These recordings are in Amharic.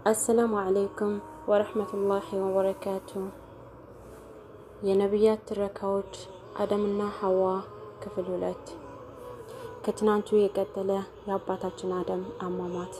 አሰላሙ አለይኩም ወረህመቱላሂ ወበረካቱ። የነቢያት ትረካዎች አደምና ሐዋ ክፍል ሁለት ከትናንቱ የቀጠለ የአባታችን አደም አሟሟት።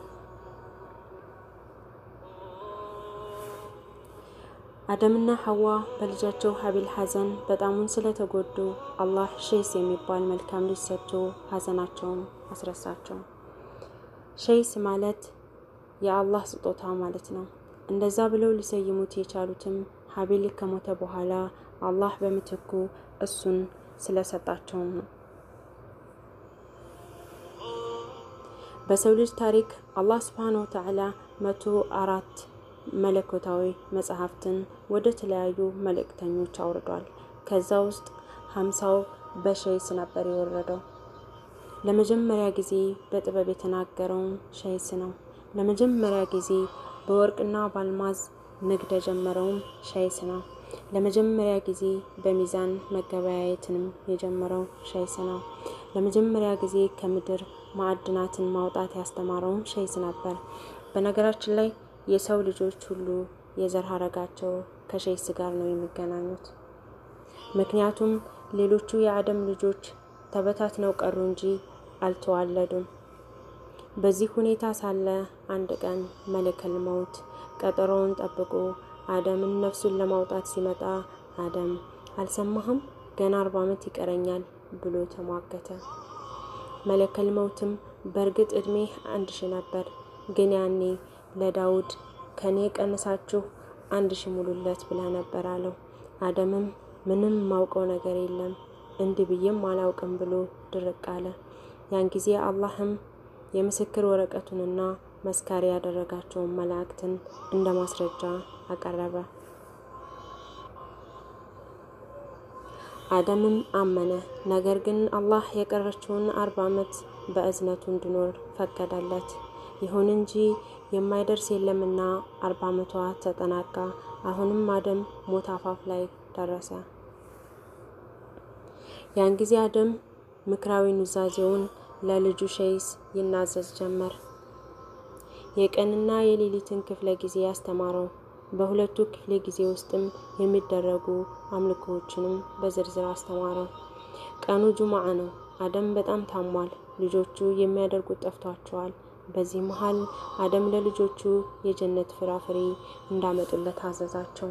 አደምና ሐዋ በልጃቸው ሀቢል ሐዘን በጣሙን ስለተጎዱ አላህ ሼስ የሚባል መልካም ልጅ ሰጥቶ ሐዘናቸውን አስረሳቸው። ሼስ ማለት የአላህ ስጦታ ማለት ነው። እንደዛ ብለው ሊሰይሙት የቻሉትም ሀቢል ከሞተ በኋላ አላህ በምትኩ እሱን ስለሰጣቸውም ነው። በሰው ልጅ ታሪክ አላህ ስብሓነ ወተዓላ መቶ አራት መለኮታዊ መጽሐፍትን ወደ ተለያዩ መልእክተኞች አውርዷል። ከዛ ውስጥ ሀምሳው በሸይስ ነበር የወረደው። ለመጀመሪያ ጊዜ በጥበብ የተናገረውም ሸይስ ነው። ለመጀመሪያ ጊዜ በወርቅና በአልማዝ ንግድ የጀመረውም ሸይስ ነው። ለመጀመሪያ ጊዜ በሚዛን መገበያየትንም የጀመረው ሸይስ ነው። ለመጀመሪያ ጊዜ ከምድር ማዕድናትን ማውጣት ያስተማረውም ሸይስ ነበር። በነገራችን ላይ የሰው ልጆች ሁሉ የዘር ሀረጋቸው ከሸይስ ጋር ነው የሚገናኙት። ምክንያቱም ሌሎቹ የአደም ልጆች ተበታትነው ቀሩ እንጂ አልተዋለዱም። በዚህ ሁኔታ ሳለ አንድ ቀን መለከል መውት ቀጠሮውን ጠብቆ አደምን ነፍሱን ለማውጣት ሲመጣ አደም አልሰማህም? ገና አርባ ዓመት ይቀረኛል ብሎ ተሟገተ። መለከል መውትም በእርግጥ ዕድሜ አንድ ሺ ነበር፣ ግን ያኔ ለዳውድ ከኔ ቀንሳችሁ አንድ ሺ ሙሉለት ብለህ ነበር አለው። አደምም ምንም ማውቀው ነገር የለም እንዲህ ብዬም አላውቅም ብሎ ድርቅ አለ። ያን ጊዜ አላህም የምስክር ወረቀቱንና መስካሪ ያደረጋቸውን መላእክትን እንደ ማስረጃ አቀረበ። አደምም አመነ። ነገር ግን አላህ የቀረችውን አርባ ዓመት በእዝነቱ እንዲኖር ፈቀደለት። ይሁን እንጂ የማይደርስ የለምና አርባ ዓመቷ ተጠናቃ። አሁንም አደም ሞት አፋፍ ላይ ደረሰ። ያን ጊዜ አደም ምክራዊ ኑዛዜውን ለልጁ ሸይስ ይናዘዝ ጀመር። የቀንና የሌሊትን ክፍለ ጊዜ ያስተማረው። በሁለቱ ክፍለ ጊዜ ውስጥም የሚደረጉ አምልኮዎችንም በዝርዝር አስተማረው። ቀኑ ጁምዓ ነው። አደም በጣም ታሟል። ልጆቹ የሚያደርጉት ጠፍቷቸዋል። በዚህ መሀል አደም ለልጆቹ የጀነት ፍራፍሬ እንዳመጡለት አዘዛቸው።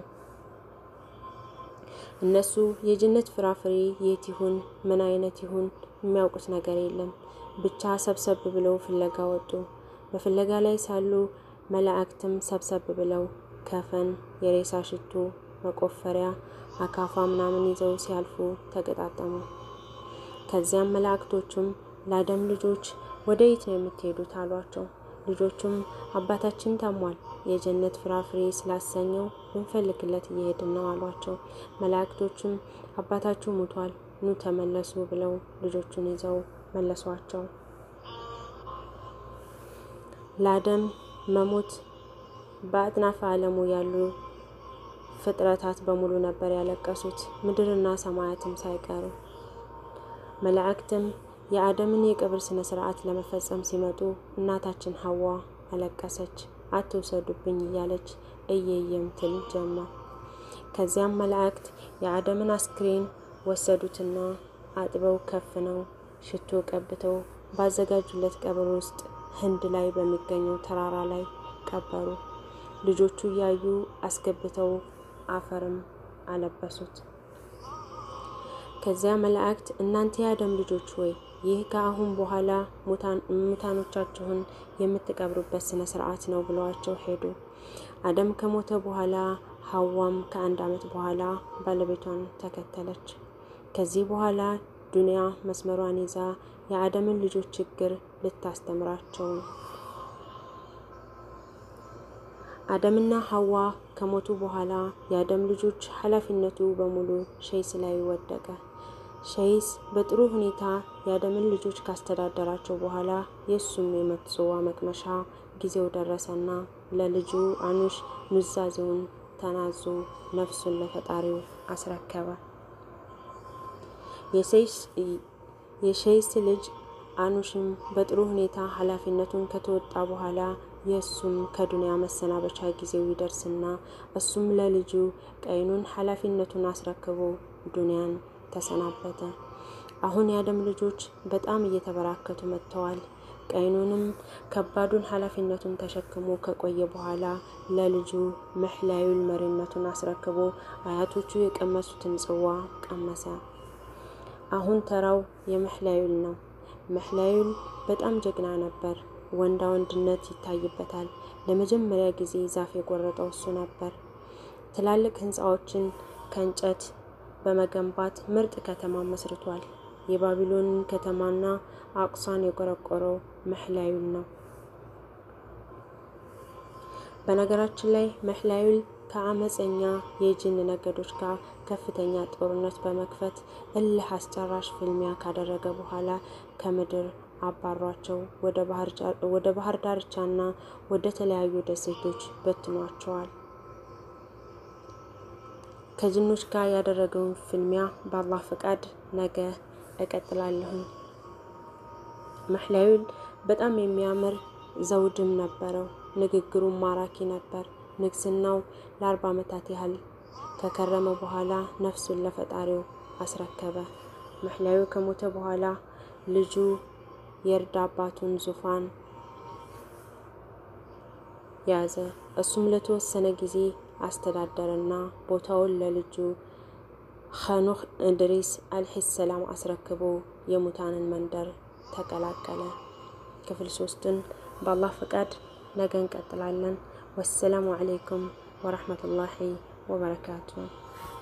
እነሱ የጀነት ፍራፍሬ የት ይሁን ምን አይነት ይሁን የሚያውቁት ነገር የለም። ብቻ ሰብሰብ ብለው ፍለጋ ወጡ። በፍለጋ ላይ ሳሉ መላእክትም ሰብሰብ ብለው ከፈን፣ የሬሳ ሽቶ፣ መቆፈሪያ፣ አካፋ ምናምን ይዘው ሲያልፉ ተገጣጠሙ። ከዚያም መላእክቶቹም ለአደም ልጆች ወደ የት ነው የምትሄዱት አሏቸው። ልጆቹም አባታችን ታሟል፣ የጀነት ፍራፍሬ ስላሰኘው ልንፈልግለት እየሄድን ነው አሏቸው። መላእክቶቹም አባታችሁ ሙቷል፣ ኑ ተመለሱ ብለው ልጆቹን ይዘው መለሷቸው። ለአደም መሞት በአጥናፈ ዓለሙ ያሉ ፍጥረታት በሙሉ ነበር ያለቀሱት፣ ምድርና ሰማያትም ሳይቀሩ። መላእክትም የአደምን የቀብር ስነ ስርዓት ለመፈጸም ሲመጡ እናታችን ሐዋ አለቀሰች። አትውሰዱብኝ እያለች እየየም ትል ጀመር። ከዚያም መላእክት የአደምን አስክሬን ወሰዱትና አጥበው ከፍነው ሽቶ ቀብተው ባዘጋጁለት ቀብር ውስጥ ህንድ ላይ በሚገኘው ተራራ ላይ ቀበሩ። ልጆቹ እያዩ አስገብተው አፈርም አለበሱት። ከዚያ መላእክት እናንተ የአደም ልጆች ሆይ ይህ ከአሁን በኋላ ሙታኖቻችሁን የምትቀብሩበት ስነ ስርዓት ነው ብለዋቸው ሄዱ። አደም ከሞተ በኋላ ሐዋም ከአንድ ዓመት በኋላ ባለቤቷን ተከተለች። ከዚህ በኋላ ዱንያ መስመሯን ይዛ የአደምን ልጆች ችግር ልታስተምራቸው ነው። አደምና ሐዋ ከሞቱ በኋላ የአደም ልጆች ኃላፊነቱ በሙሉ ሸይስ ላይ ወደቀ። ሸይስ በጥሩ ሁኔታ የአደምን ልጆች ካስተዳደራቸው በኋላ የእሱም የሞት ጽዋ መቅመሻ ጊዜው ደረሰና ለልጁ አኑሽ ኑዛዜውን ተናዞ ነፍሱን ለፈጣሪው አስረከበ። የሸይስ ልጅ አኑሽም በጥሩ ሁኔታ ኃላፊነቱን ከተወጣ በኋላ የእሱም ከዱንያ መሰናበቻ ጊዜው ይደርስና እሱም ለልጁ ቀይኑን ኃላፊነቱን አስረክቦ ዱንያን ተሰናበተ። አሁን የአደም ልጆች በጣም እየተበራከቱ መጥተዋል። ቀይኑንም ከባዱን ኃላፊነቱን ተሸክሞ ከቆየ በኋላ ለልጁ መሕላዩል መሪነቱን አስረክቦ አያቶቹ የቀመሱትን ጽዋ ቀመሰ። አሁን ተራው የመሕላዩል ነው። መሕላዩል በጣም ጀግና ነበር። ወንዳ ወንድነት ይታይበታል። ለመጀመሪያ ጊዜ ዛፍ የቆረጠው እሱ ነበር። ትላልቅ ህንፃዎችን ከእንጨት በመገንባት ምርጥ ከተማ መስርቷል። የባቢሎንን ከተማና አቅሷን የቆረቆረው መሕላዩል ነው። በነገራችን ላይ መሕላዩል ከአመፀኛ የጅን ነገዶች ጋር ከፍተኛ ጦርነት በመክፈት እልህ አስጨራሽ ፍልሚያ ካደረገ በኋላ ከምድር አባሯቸው ወደ ባህር ዳርቻና ወደ ተለያዩ ደሴቶች በትኗቸዋል። ከጅኖች ጋር ያደረገውን ፍልሚያ በአላህ ፈቃድ ነገ እቀጥላለሁኝ። መሕላዩል በጣም የሚያምር ዘውድም ነበረው። ንግግሩም ማራኪ ነበር። ንግስናው ለአርባ ዓመታት ያህል ከከረመ በኋላ ነፍሱን ለፈጣሪው አስረከበ። መሕላዩል ከሞተ በኋላ ልጁ የእርድ አባቱን ዙፋን ያዘ። እሱም ለተወሰነ ጊዜ አስተዳደረና ቦታውን ለልጁ ኸኑኽ እንድሪስ አልሂስ ሰላም አስረክቦ የሙታንን መንደር ተቀላቀለ። ክፍል ሶስትን በአላህ ፈቃድ ነገ እንቀጥላለን። ወሰላሙ አለይኩም ወረሕመቱላሂ ወበረካቱ።